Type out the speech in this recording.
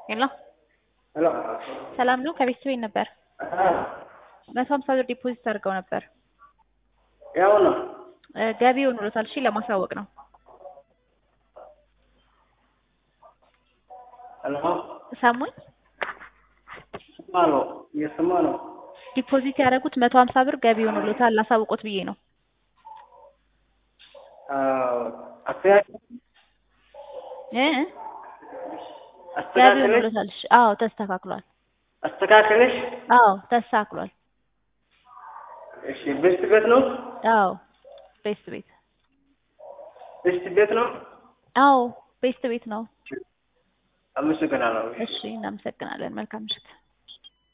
ሄሎ ሄሎ ሰላም ነው? ከቤት ቤት ነበር። መቶ ሀምሳ ብር ዲፖዚት አድርገው ነበር። ያው ነው እ ገቢ ሆኖሎታል። እሺ ለማሳወቅ ነው። ሄሎ ሰሙኝ? ስማ ነው እየሰማ ነው። ዲፖዚት ያደረጉት መቶ ሀምሳ ብር ገቢ ሆኖሎታል። ላሳውቆት ብዬ ነው። አዎ አስተካክል እ ገቢ አስተካክለሽ ሆኖሎታል። እሺ አዎ ተስተካክሏል። አስተካክለሽ አዎ ተስተካክሏል። እሺ ቤስት ቤት ነው አዎ ቤስት ቤት ቤስት ቤት ነው። አዎ ቤስት ቤት ነው። አመሰግናለሁ። እሺ እናመሰግናለን። መልካም ምሽት።